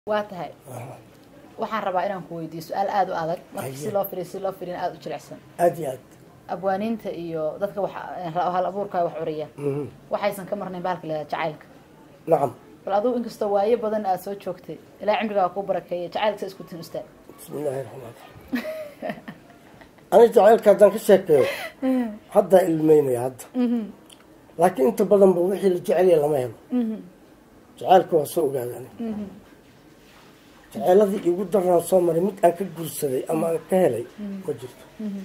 waa tahay waxaan rabaa inaan ku weydiiyo su-aal aada u adag marka si Haye. loo firiyo si loo firiyo aada u jilicsan aad iyo aad abwaaniinta iyo dadka wax hal abuurka wax curiya Mhm. waxaysan ka marnayn bahalka la jacaylka nacam bal adigu inkastoo waayo badan aada soo joogtay ilaa cimrigaa kuu barakeeya jacaylka sa isku tin ustaag bismi illaahi raxmaan raxiim ani jacaylka haddaan ka sheekeeyo haddaa ilmeynaya hadda laakiin inta badanba wixii la jecelya lama helo jacaylka waa soo ogaada ani jaceyladii igu darnaan soo maray mid aan ka guursaday ama aan ka helay ma jirto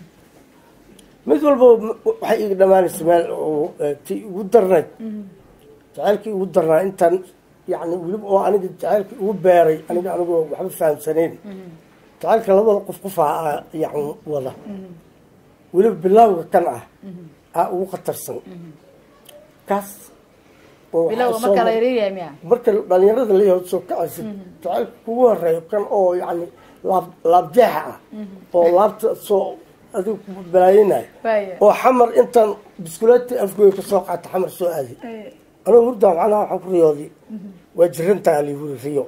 mid walba waxay iga dhamaanaysa meel oo eh, tii igu darnayd jacaylkii igu darnaa intaan yani weliba oo aniga jacaylkii igu beeray aniga anigoo waxba fahamsanayn jacaylka labada qof qofaa yani wada weliba bilaawga kan ah aa ugu khatarsan kaas oo waxaa bilowga soo marka la mar- yareeyahay miya marka dhalinyarada la yaho soo kacaysa jacaylka kugu horeeyo kan oo yani laab laabjeexa ah oo laabta soo adiga ku balaayinayo Waayo. oo xamar intaan biskuleeti afgooy ka soo qaata xamar soo aaday anoo hurdaa macnaha waxaan ku riyooday waa jiran tahay aliwuri riyo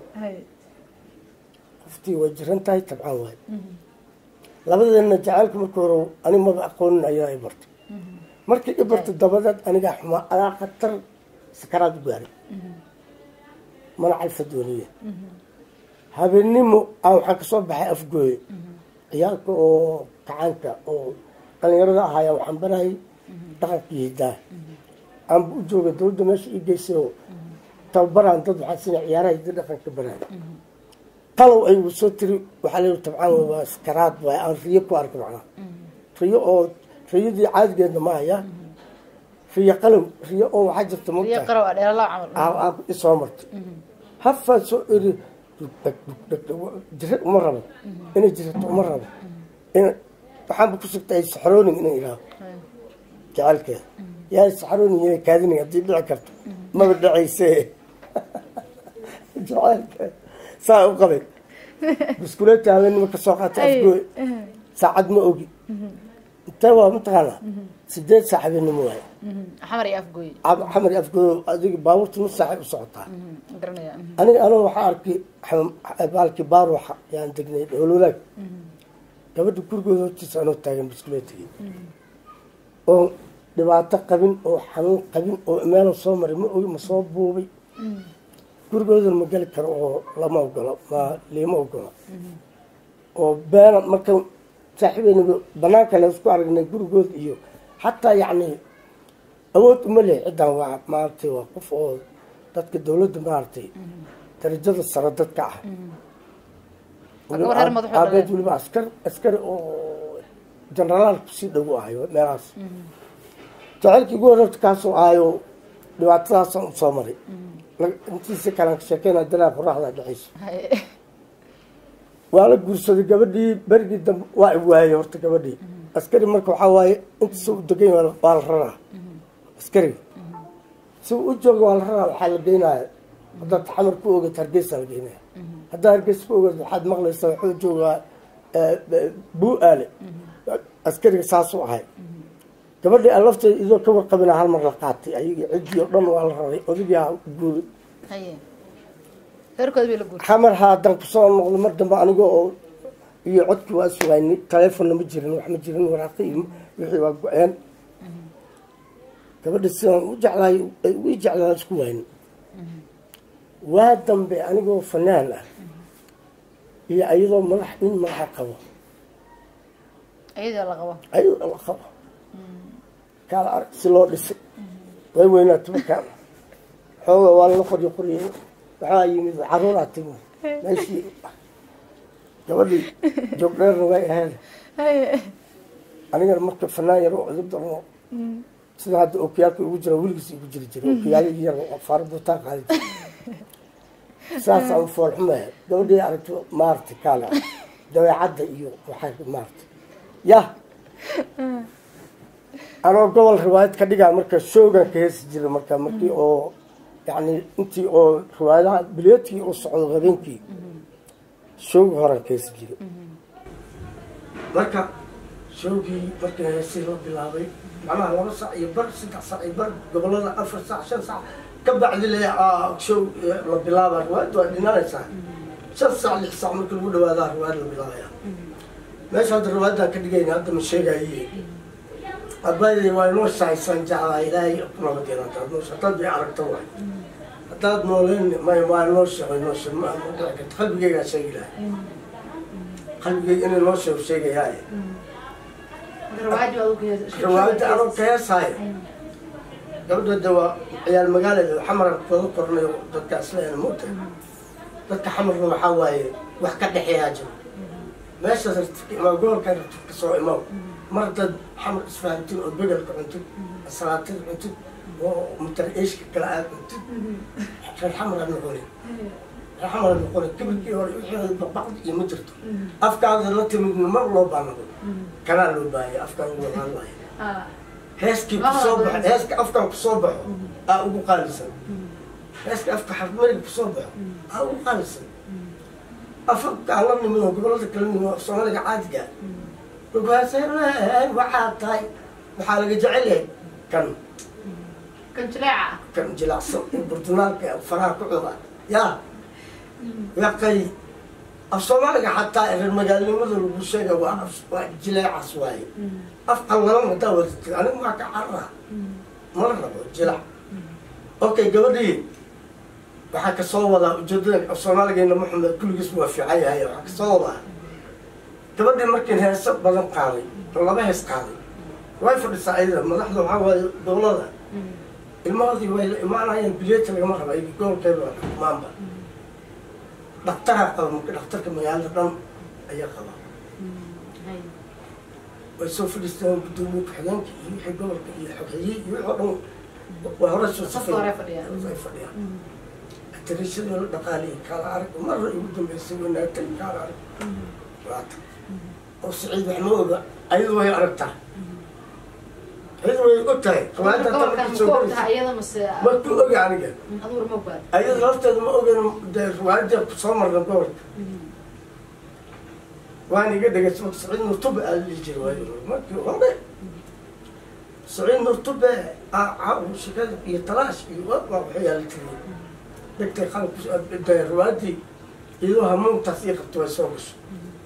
qoftii waa jiran tahay tabcaan waay labadeena jacaylka markii hore ani maba aqoonin ayaa i bartay markii i bartay dabadeed anigaa xumaa adaa khatar sakaraad u gaaray mana calfa dooniya habeennimo aan waxaan kasoo baxay afgooye ciyaalka oo kacaanka oo dhalinyarada ahaaya waxaan barayay dhaqankii hidaa aanba u jooga dawladda meesha ii geysay oo tababaraan dad waxaa sina ciyaaraha hidda dhaqanka baraya qalow ay igu soo tiri waxaa leeyi tabcaan wey waa iskaraad waay aan riyo ku arka macnaha riyo oo riyadii caadigeedna ma haya riyo qalow riyo oo waxaa jirta riyo mogtahay qarow ah dheelalaa camal aa isoo martay hafaa soo eri jira uma rabo inay jirato uma rabo in waxaanba ku sugtay saxroonin inay idhaaho jacaylkeeda yaa saxroonin inay kaadinay haddii dhici karto maba dhacayse jacaylkeeda saa u qabay biskuleeta haweenima ka soo qaatay afgooy saacad ma ogi intee waa mataqaanaa sideed saac habeenimo waaye xamar iyo afgooy Ab- xamar iyo afgooy adiga baabuurta nus saacay u socotaa ma garanaya aniga aniga waxaa arkay xam- baalkii baaruxa yaan degnay ololaag gabadha gurigooda hortiisa anoo taagan biskuleetigii oo dhibaato qabin oo xanuun qabin oo meelo soo maray ma ogi ma soo buubay gurigoodana ma geli karo oo lama ogolo ma liima ogolo oo beena marka saaxiibeynaga banaanka le isku aragnay gurigooda iyo xataa yacni awood uma leh ciddan waa maaragtay waa qof oo dadka dawladda maaragtay darajada sare dadka ah Waa gabar reer madaxooda aabeed leh. weliba askar askari oo jenaraal kusii dhow ahayo meelahaas jacaylkii ugu horreerta kaasoo ahayo dhibaatadaasaan usoo maray La- intiisa kalaan ka sheekeyna dalaa qoraxda dhexayso Haye. waa la guursaday gabadhii berigii dambe waa i waayey horta gabadhii askari marka waxaa waaye intiisa u degan yahay waa la raraa askariga si uu u jooga waa la raraa waxaa la geynaya haddaad xamar ku ogat hargeysa la geynaya haddaad hargeysa ku ogat waxaad maqlaysaa wuxuu joogaa buu aale askariga saasuu ahay gabadhii aan lafteeda idoo ka warqabina hal mar la qaatay ayagii ciddii oo dhan waa la raray odagaa guuri haye reerkooda bay la guurtay xamar haadan kusoo noqdo mar dambe aniga oo iyo codkii waa sugaynay taleefonna ma jirin wax ma jirin waraaqi iyo wixii waa go-een gabadha sidaan u jeclaay u jeclaan isku waayni waa dambe anigoo fanaan ah iyo ayadoo madax nin madaxa qabo iyadoo la qabo ayadoo la qabo kaala arag si loo dhisay way weynaatay markaan xooga waa lala qoryo qoryay waxaa yimid caruuraa timi meeshii gabadhii joogdheerna way ahayd haye anigana marka fanaan yar oo cudub darno sida hadda okiyaalka ugu jira weligiis igu jiri jiray okiyaalihii yar oo faaro buutaan qaadi jiray saasaan u foolxumaya gabadhii aragto maaragtay kaala dabeecadda iyo waxaa maaragtay yah anoo gobol riwaayad ka dhigaa marka shoogan ka heesi jiray marka markii oo yani intii oo riwaayadaha bileedkii u socdo habeenkii shoogi horan ka heesi jiray marka shoogii markii heesii loo bilaabay macnaha laba sac iyo bar saddex sac iyo bar gobolada afar sac shan sac ka bacdi le show la bilaaba riwaayadda waa dhinanaysaa shan saac lix saac marka lagu dhawaadaa riwaayad la bilaabaya meesha hadda riwaayadaan ka dhigayna hadda ma sheegaye abaayday waa inoo shahaysan jeclaa ilaahay ku nabadeen hadaad noosha haddaad bay aragto waay haddaad nooleen may waa inoo sheego inoo sheeg ma ma dhici karta qalbigeygaa sheegi lahay qalbigeyga inay noo sheego sheegayaaye riwaayadda anoo ka heesaayo gabadhooda waa ciyaal magaalada xamar wada kornayo dadka isleena moogta dadka xamarna waxaa waaye wax ka dhexeeyaa jiro meeshaas rabtid imaa gobolkaa rabtid ka soo imaw mar dad xamar isfahamtid oo bedelka cuntid salaatid cuntid oo mutar eeshka kale aad cuntid reer xamar aad noqoni reer xamar aad noqoni kibirkii hore wixii baqbaqdi iyo ma jirto afkaada la timidna mar loo baanado kanaa loo baahaya afkaan ugu wadaan waaye heeskii kusoo baxo heeska afkan kusoo baxo aa ugu qaalisan heeska afka xarmariga kusoo baxo aa ugu qaalisan afka aan la nimid oo gobolada kala nimid oo soomaaliga caadiga markaaseen waxaa tahay waxaa laga jecel yahay kan kan jileeca kan jilacsan ee burdunaalka faraha ku cuda yaa yaqay af soomaaliga xataa reer magaalnimada lagu sheega waa af- waa jileecas waaye af qallalan hadaa wadatid anigu waa ka carara mala rabo jilac okay gabadhii waxaa kasoo wadaa ujeedada af soomaaligeena maxamed kulligiis waa fiican yahay waxaa kasoo wadaa gabadhii markiin heeso badan qaaday oo laba hees qaaday way fadhisaa ayada madaxda waxaa waaye dowlada ilmahoodii way la imaanayaan bileeta lagama raba iyaga gobolkeeda waa xukumaanba dhaktaraa qaba marka dhaktarka magaalada dhan ayaa qaba way soo fadhiistaan gudoomiye ku-xigeenka iyo wixii gobolka iyo xogxiyey iyo wixii oo dhan waa hore soo Safka hore fadhiyaan. ay fadhiyaan atarishadii la dhaqaaliyay kaala arag marra igu dambeysay wanaagtay kaala arag waata oo siciid wax ma oga ayadu way aragtaa ayadu way og tahay riwaayadda hadda gobolkan markii soo ku koraysa ogtahay iyada mase markuu oga aniga aduur ma ogaad ayada lafteeda ma ogan dee riwaayadda kusoo marna gobolka waan iga dhegeysa marka saciid nurtube aa dhihi jiray waayo markii hore saciid nurtube shikada iyo talaash iyo waa waxay yaala tiriyay dhegtay qalabku dee riwaayaddii iyadoo hamuuntaas ii qabto way soo gasho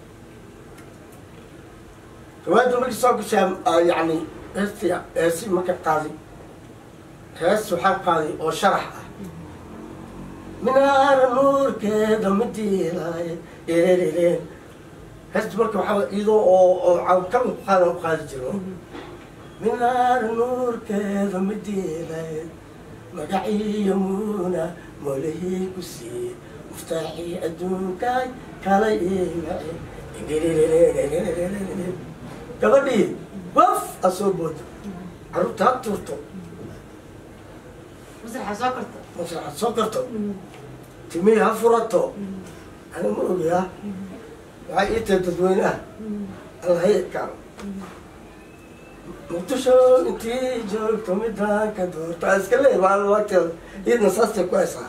riwaayadda markii soo gashaa yacni heestii heesi marka qaaday hees waxaa qaaday oo sharax ah minaara nuurkeeda midiilaaye ererereen heesta marka waxaa iyadoo oo oo cawkaba ku qaadan u qaadi jiro minaara nuurkeeda midiilaaye magaciiyo muuna moolahii ku siiye muftaaxii adduunkaay kala iimace gabadhii waf a soo boodo carruurta ha tuurto masraxa soo karta masraxad soo karto timihii ha furato ani ma ogaa waxay ii tahay dadweyne ah allahayadkaan muqdisho intii joogto midaan ka doorto aa iska leeyahay maalin waqteeda iyadna saastay ku haysaa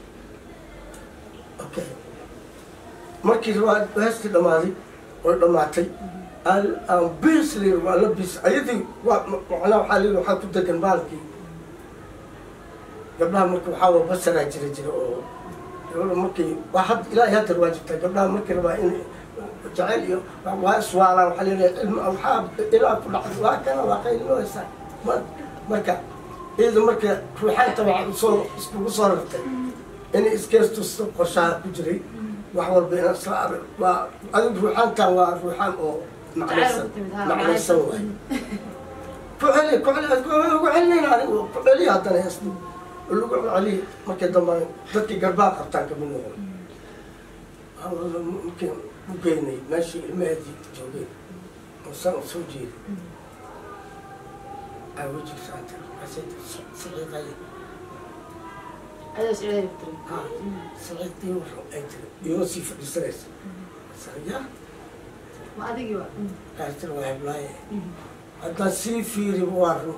okay markii riwaayad heestii dhammaaday way dhammaatay aan bisli waa la bis ayadii waa macnaha waxaa leeyahay waxaa ku degan baalkii gabdhaha marka waxaa waa basaraa jira jira oo gabadha markii waa had ilaahay hadda waa jirtaa gabdhaha markii rabaa in jacayl iyo waa iswaalaan waxaa leeyahay ilma waxaa ilaa ku dhacday waa kana waa qaylinooysa marka iyada marka ruuxaanta waxaa usoo iskugu soo rartay inay iskeestusto qorshaha ku jiray wax walba inaan isla arag waa adigu ruuxaantan waa ruuxaan oo macnaysan macnaysan waay ku celi ku celi ku celinayna anigu ku celiya haddana heesta lagu celiya markii dambe dadkii garbaa qabtaan kamid noqon markii u geynay meeshii ilmaheedii joogeen osan u soo jeeday aa wejigsaanta saciiday adaa sicday tiri saciidii ay tiri iyadoo sii fadhiisanaysa ya ma adigii wa kaastir waa heblaaye haddaan sii fiiri waa run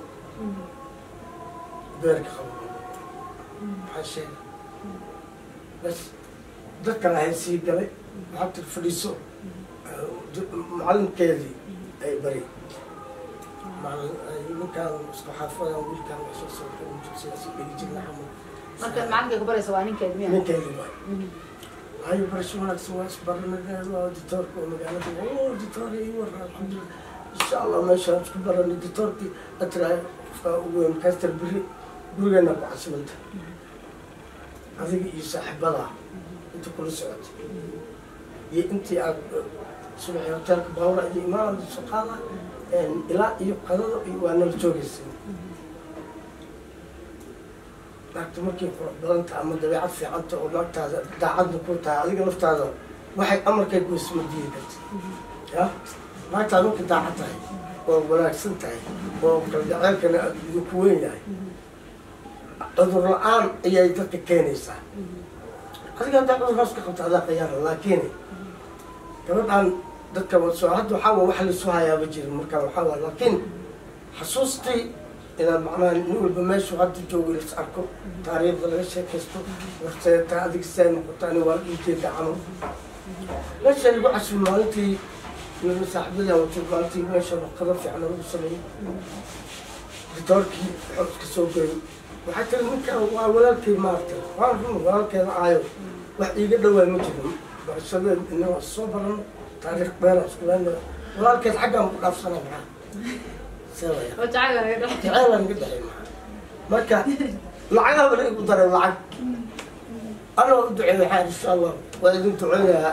beerka qabo maxaa sheegay bas dadkan ahay sii galay waxaa tir fadhiiso macalinkeedii ay bari ninkaan isku xaafadan wiilkaan wax soo soo jugsidaas dhigi jirna xamud marka macalinka ku baraysa waa ninkeed miya ninkeedii waay hayo barasho wanaagsan waa isbaranadeed waa ditoorka oo magaalada oo ditoor ii warra alxamdulillah insha allah meeshaan isku baranay ditoorkii atraay qofka ugu weyn kastar biri gurigeena ku casimanta adiga iyo saaxiibada inta kula socotay iyo intii aad subaxii hoteelka baawra iyo imaanada soo qaada ilaa iyo qadada iyo waa nala joogaysa naagta markay qurux badanta ama dabeecad fiicanta oo naagtaada daacadda ku tahay adiga laftaada waxay amarkay goysma diidi karta ya naagtaada markay daacad tahay oo wanaagsan tahay oo kalgaceelkana idinku weyn yahay cudur la-aan ayay dadka keenaysaa adiga haddaa cudurkaas ka qabta adaa qayaara laakiin gabadhaan dadka soo hadda waxaa waa wax laisoo hayaaba jirin marka waxaa waa laakiin xasuustii inaad macnaha nin walba meeshu hadda joogo las arko taariikhda laga sheekaysto warteeta adig see noqota ani waa ujeeda camal meesha lagu casuul maalintii nina saaxiibadii watay maalintii meesha qado fiican lagu sameeyey ditoorkii xoos ka soo goyay waxaa tiri ninka waa walaalkay maaragtay waa run walaalkeeda aayo wax iiga dhawaa ma jirin barashadeed ina waa soo barano taariikh beena iskuleena walaalkeed xaggaan ku dhaafsana maxaa seewaya oo jacayl laga dhex jacayl aan ka dhexay maxaa marka lacagaha bala igu daray lacag anoo u duceey waxaa insha allah waa idin duceynayaa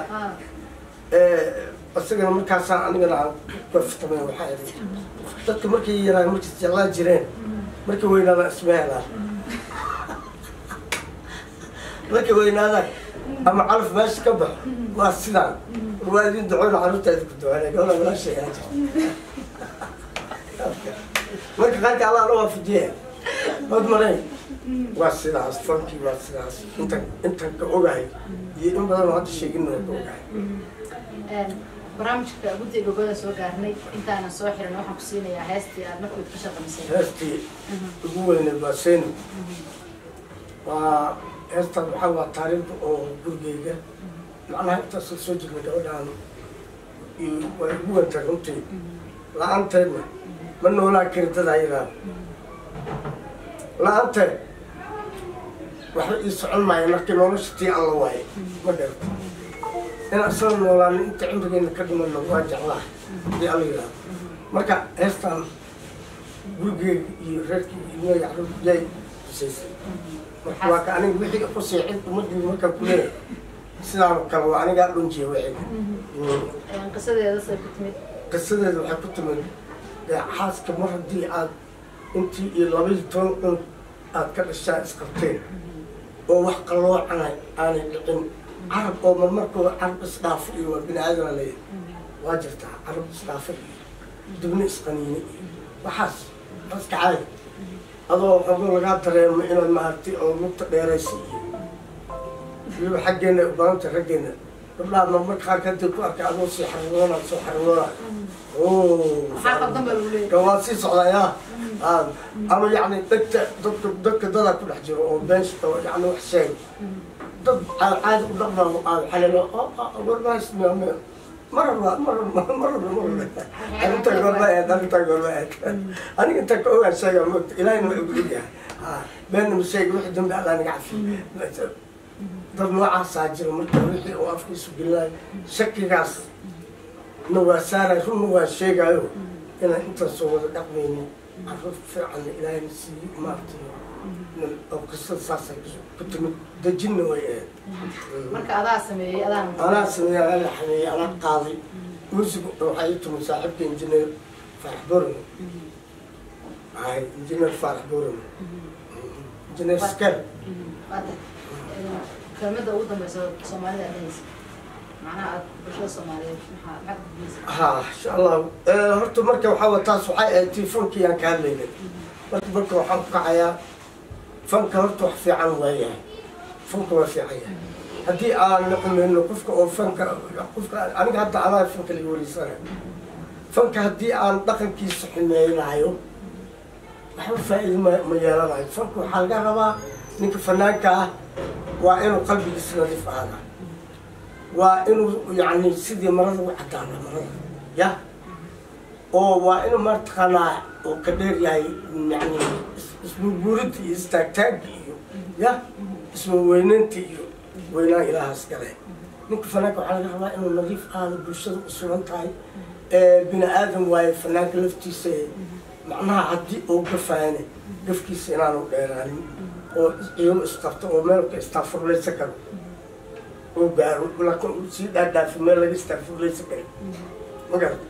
ah isagana markaasaan anigana aan kaftamay waxaa idhi dadka markay yaraan markay jeclaa jireen markay weynaadaan isma helaan markay weynaadaan ama calaf meesha ka baxo waa sidaan waa idin duceyna carruurta idinku duceynaya gabadha walaasha yaa jirta marka qaarka allah la waafajiya od maray waa sidaas fankii waa sidaas intan intan ka ogahay iyo in badan oo hadda sheegin waa ka ogahay barnaamijka guddiga gogoda soo gaarnay intaanan soo xirin waxaan ku siinayaa heestii aad markood ka shaqaysay heestii ugu weyneed waa seyno waa heestaan waxaa waa taariikhda oo gurigeyga macnaha intaasoo soo jirna gabadhaan iyo waa igu wentay runtii la-aanteedna ma noolaa kari dadaa yaraa la-aanteed waxba ii socon maaya markii nolosha tii alla waaye ma garta inaan isla noolaan inta cimrigeena ka dhimano waa jeclaa hadii alla yidhaahdo marka heestaan gurigeyga iyo reerkii ilmaya carruur yay husaysay marka waa ka aniga wixii qusay cid ummadii markaan ku leeyahay sidaan oo kale waa anigaa dhunjiya wixii qisadeeda say ku timid qisadeeda waxay ku timid dee xaaska mar haddii aad intii iyo labaiyo toban cun aad ka dhashaa isqabteen oo wax qalloocana aanay dhicin carab oo marmarkooda carab isdhaafo iyo waa bini aadama leeyahay waa jirtaa carab isdhaafo iyo dibna isqaniine iyo waxaas aska caadi adoo xoogo lagaa dareemo inaad maaragtay oo lugta dheeraysa iyo weliba xaggeena u badanta raggeena gabdhaha marmarka qaarka hadii ku arkay adoo sii xariroona soo xariroona maxaa qaldan baa lagu leeyahay waa sii socdaa yaa Ah, ama yacni dadka dadka dadka dadaa ku dhex jiro oo been oo yacni wax sheeg dad caadi caadi u dhaqmaa aad xalilo warbaas maraba maraba maraba maraba arrinta gorba eed arrinta gorba eed aniga inta ka ogaa sheega moogta ilaahina waa igu ogyahay beenna ma sheega wixii dambe alla naga cafi dad noocaasaa jira marka wixii uu afkiisu gelinayo shakigaas na waa saaray runna waa sheegayo inaan intaasoo wada dhaqmaynin carruur fiican ilaahayna siiyo maaragtay oo qisada saasay ku timid dejinna way ahayd marka adaa sameeyey adaan anaa sameeyey anaa la xameeyey anaa qaaday music waxaa ii timid saaxiibka injineer faarax boran ay injineer faarax boran injineer skel waata kelmada ugu dambeysa soomaalida aad dhehaysa macnaha aad bulshada soomaaliyeed maxaa maxaad gudbiyeysa ha insha allah horta marka waxaa wa taas waxay ahayd tii funkii aan ka hadlaynay marka marka waxaan ku kacayaa fanka horta wax fiican waayahay fanka waa fiican yahay haddii aan naqmayno qofka oo fanka qofka aniga hadda anaa fanka laga wariisanayo fanka haddii aan dhaqankiisa xumeynaayo waxba faa'iido ma ma yeelanayo fanka waxaa laga rabaa ninka fanaanka ah waa inuu qalbigiisa nadiif ahaada waa inuu yani sidii marada u cadaana marada ya oo waa inuu mataqaanaa oo ka dheer yahay yani isburburinta iyo istaagtaagga iyo ya iswaweynaynta iyo weynaan ilaahaas gale ninka fanaanka waxaa laga rabaa inuu nadiif aado bulshada u sugan tahay bini aadam waaye fanaanka laftiisa macnaha haddii uu gafaane gafkiisa inaanu dheeraanin oo iyagoo isqabto oo meelka istaafurlaysan karo oo gaaro laakiin uu sii dhaadhaafo meel laga istaafurlaysan karo ma garata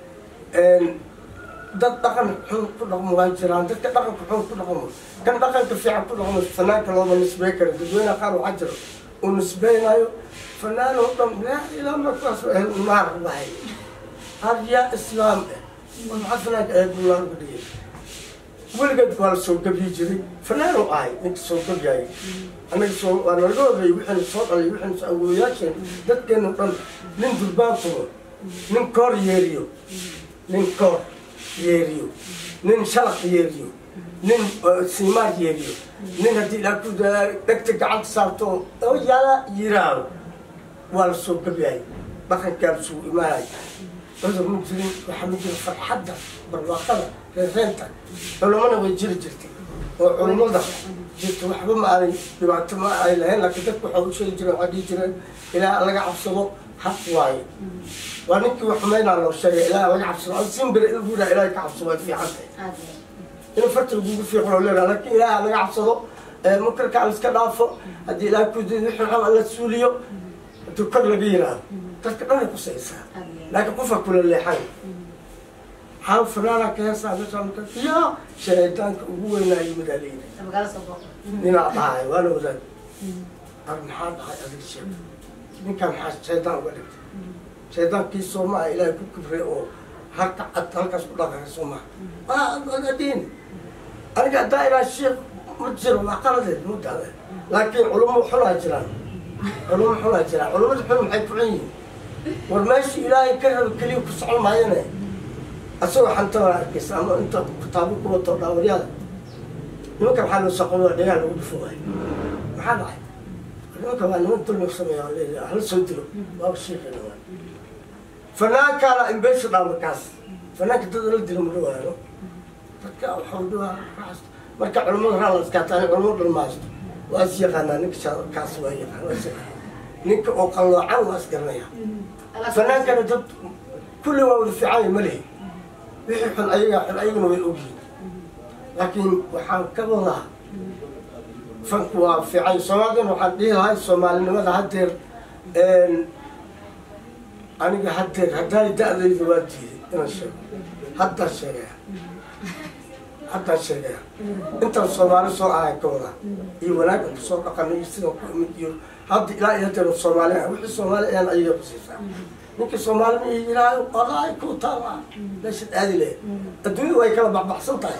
dad dhaqan xun ku dhaqmo waa jiraan dadka dhaqanka xun ku dhaqmo kan dhaqanka fiican ku dhaqmo fanaanka looma nisbey karo dadweynaha qaar waxaa jiro uu nisbeynayo fanaan oo dhan laa ilaa markaas naar wahay had yaa islaam eh maxaa fanaanka ahayd buu naar uga dhigay weligeed waa la soo gabyi jiray fanaanu ahay ninka soo gabyayay anaga soo waa naga horreeyey wixiina soo dhalay wixiina soo awooyaasheen dadkeenu dhan nin durbaan tumo nin koor yeeriyo nin koor yeeriyo nin shalaq yeeriyo nin siimaar yeeriyo nin haddii ilaa ku dhegta gacanta saarto oo yala yiraaho waa la soo gabyayay dhaqankaa la soo imaanay cudur ma jirin waxaa ma jira farxadda barwaaqada reereenta culamana way jiri jirtay oo culummada jirta waxba ma aanay dhibaato ma ay lahayn laakiin dadku waxaa u sheegi jireen waxaa dhihi jireen ilaa laga cabsado xaq waaye waa ninkii wax xumaynaa loo sheegay ilaa laga cabsado ad simbere lagu yidhaha ilaahay ka cabsado way fiican tahay inuu farta lagugu fiiqo loo leedaha laakiin ilaaha laga cabsado munkarka la iska dhaafo haddii ilaahay ku did wixii xun la suuliyo haddii kor laga yiraahdo dadka dhan ay kusaysaa laakiin qofka kula leexan xaal fanaana ka heesaa meesha ya shaydaanka ugu weynaa yimid aa leeyahay ninaa dhahay waana wadaad ar maxaa dhahay adig sheeg ninkaan maxaa shaydaan uga dhigtay shaydaankii soomaa ilaahay ku kibray oo halka cad halkaas ku dhaqaya soomaa adin aniga haddaa ilaa sheekh ma jiro waa qaladeed mudale laakiin culummo xunaa jiraan culummo xunaa jiraan culummada xun maxay ku xun yihiin war meeshii ilaahay ka raba keliya ku socon maayane asagoo xantaba arkaysa ama inta kitaabo ku wato dhaawaryada nimanka maxaa loo saqoa dhegaa lagu dhufo waay maxaa dhacay nimanka waa niman dulmi sameeya oo leeyahay hal soo dilo waaba sheekayna waa fanaankaana imbeesha dhaa markaas fanaanka dad la dilo ma dhawaano dadka waxau dhawaa raas marka culamada raa la iskaataan culamada dhan maasto waa is yaqaanaa ninka kaas waa yaqaan waa is yaqaan ninka oo qalloocan waa is garanaya fanaankana dad kulli waa wada fiicanya ma lihi wixii xun ayagaa xun ayaguna way ogyihiin laakiin waxaan ka wadaa fanku waa fiican soomaalidana waxaan dhihi lahay soomaalinimada haddeer aniga haddeer haddaay da-dayda waa diiday inaan sheego haddaan sheegaya haddaan sheegaya intaan soomaali soo ahay ka wadaa iyo wanaaggan kusoo dhaqanay sidaan ku imid iyo hadda ilaa iyo haddeer soomaali ah wixii soomaali ayaan ayaga kusiisaa ninkii soomaali ma yiraayo walaay ku taala meeshaad aadi lehed adduunyada way kala baxbaxsan tahay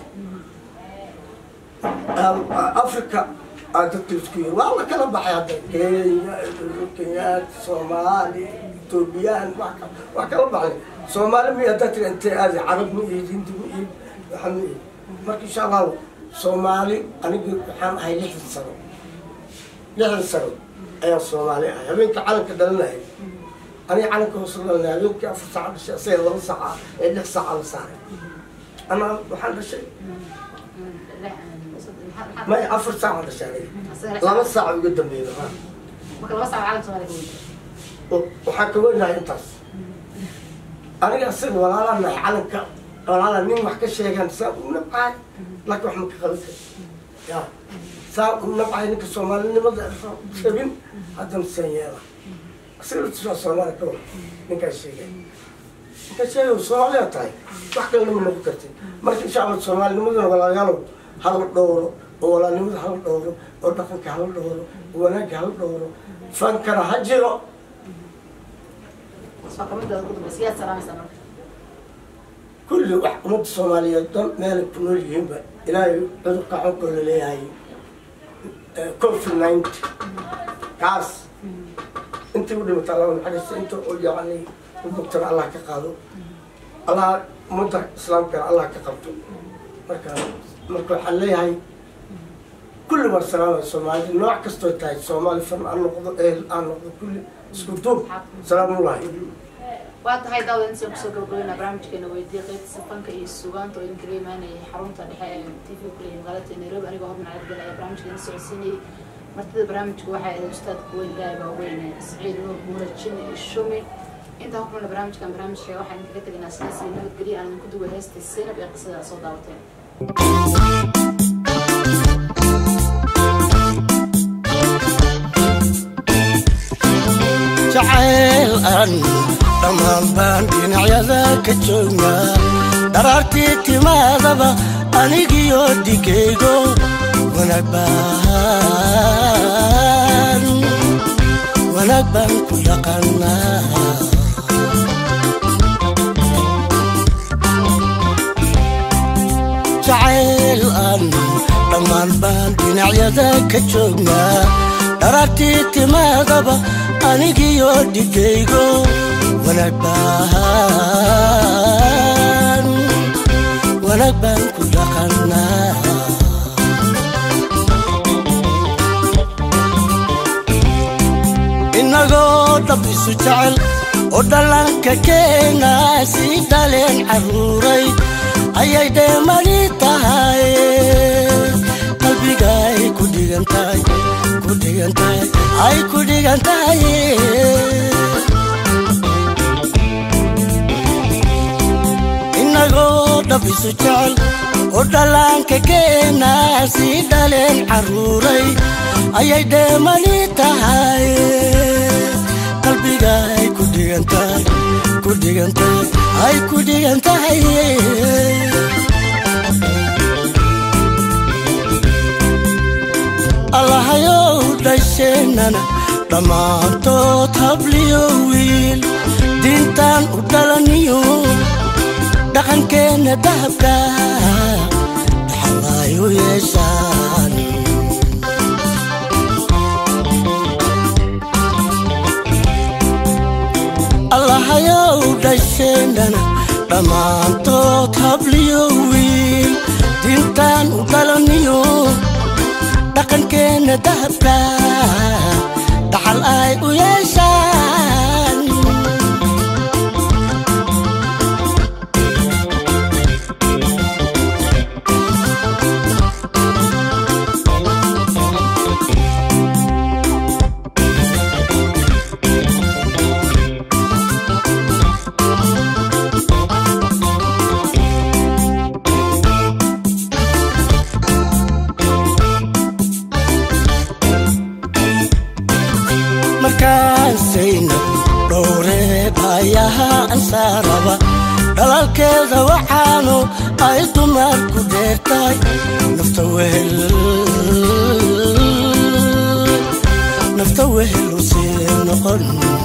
africa aa dadka isku yiri waa la kala baxay hadda kenya kenyaad soomaali etoobiyaan waa kala baxnay soomaali mi haddaa tiri intee aadi carab ma iid hindi ma iid waxa ma iid marka insha allahu soomaali aniga waxaan ahay lixdan sano lixdan sano ayaan soomaali ahay habeenka calanka dhalinaya aniga calanka hoos dhalinaya habeenkii afar saaca dhashay asaga laba saaca ee lix saaca la saaray anaa waxaan dhashay may afar saaca dhashay aniga laba saaca uga dambeeyda waxaan ka weynahay intaas aniga asaga walaalaa nahay calanka walaala nin wax ka sheegaan saa u nabcahay laakiin wax ma ka qaban kari ya saa u nabcahay ninka soomaalinimada rabin haddana saan yeela asaga laftiisa waa soomaali ka wada ninkaa sheegay ninkaa sheegay soomaaliya tahay wax kalena ma noqon kartid marka insha allah soomaalinimadana walaalayaalow hala dhowro oo walaalnimada hala dhowro oo dhaqanka hala dhowro oo wanaagga hala dhowro fankana ha jiro kulli wax ummadda soomaaliyeed dhan meelay ku nool yihiinba ilaahay cudurka xonkoo la leeyahay covid ninety kaas intii u dhimataa laba naxariista inta oo yacni u bogtana allah ka qaado allah ummadda islaamkana allah ka qabto marka marka waxaan leeyahay kulli war salaamay soomaalida nooc kastoo tahay soomaali fan aan noqdo ehel aan noqdo kulli isku duub salaamulahi waa tahay daawad intaan kusoo gabagabeynaa barnaamijkeena weydiiya qaybtiisa fanka iyo sugaanta oo idinkaga imaanayay xarunta dhexe ee t v kuleeyahay magaalada nairobi anigoo horman cabdgal ayaa barnaamijkeena socodsiinayay martida barnaamijka waxaa ahayd ustaadka weyn ilaahay baa weyne siciid nuur muula jini iyo shumi intaan ku kulna barnaamijkan barnaamijka waxaan idinkaga tegaynaa sidaas iyo nabadgelyo aan idinku duway heesta seynab ee qisada soo daawateen jacayl aan dhammaan baan dhinacyada ka joognaa dharaartii timaadaba anigiyo dhigaygo wanaag baan wanaag baan ku dhaqannaa jacayl aan dhammaan baan dhinacyada ka joognaa dharaartii timaadaba anigiyo dhigaygo wanaag baan wanaag baan ku dhaqannaa inagoo dhab isu jecel oo dhallaanka keena sii dhaleen carruuray ayay dheemani tahay qalbigaay ku dhigan tahay ku dhigan tahay ay ku dhigan tahay inagoo dhab isu jecel oo dhallaanka keena sii dhaleen carruuray ayay dheemani tahay qalbigaay ku dhigan tahay ku dhigan tahay ay ku dhigan tahay allahayow dhasheenana dhammaantood habliyo wiil diintaan u dhalaniyo dhaqankeenna dahabka dhaxalaayu yeeshaan allahayow dhasheenana dhammaantood habliyo wiil diintaan u dhalaniyo dhaqankeenna dahabka dhaxal ay u yeeshaan markaasayna dhowree baayaha ansaaraba dhalalkeeda waxaanu ay dumarku dheertahay nafta wehel nafta wehel u sii noqon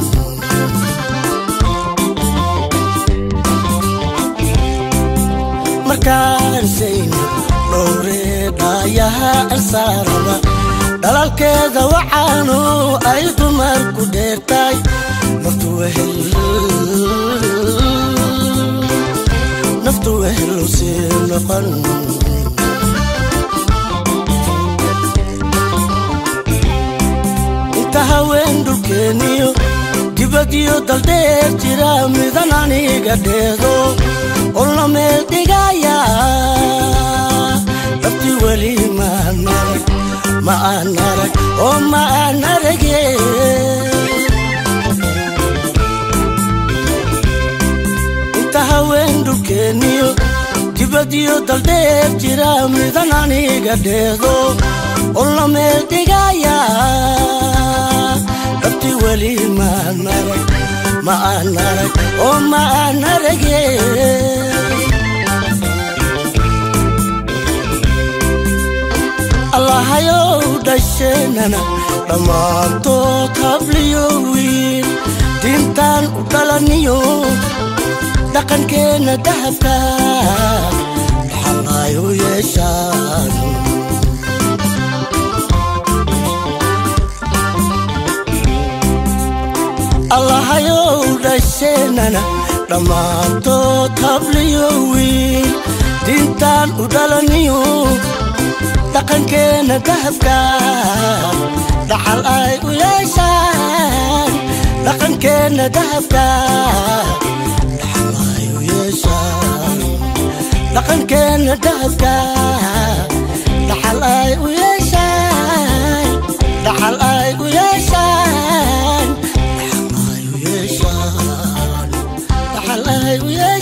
markaasayna dhowree baayaha ansaaraba dhalalkeeda waxaanu ay dumarku dheertahay naftu wehel naftu wehel u sii noqon inta haween dhulkeeniyo dibadiyo daldheer jira midan aniga dheedo olna meel dhigaya dhabti weli maanarag ma aan arag oo ma aan arage inta haween dhulkeeniyo dibadiyo daldheer jira midan aniga dheedo olna meel dhigaya dhabti weli maan arag ma aan arag oo ma aan arage allahayow dhasheenana dhammaantood habliyo wiil diintaan u dhalaniyo dhaqankeenna dahabka dhaxalay u yeeshaan allahayow dhasheenana dhammaantood habliyo wiil diintaan u dhalaniyo dhaqankeenna dahabka dhaxal ay u yeeshaan dhaqankeenna dahabka dhaxal ay u yeeshaan dhaqankeenna dahabka dhaxal ay u yeeshaan dhaxal ay u yeeshaan dhaxal ay u yeeshaan dhaxal ay u yeeshaan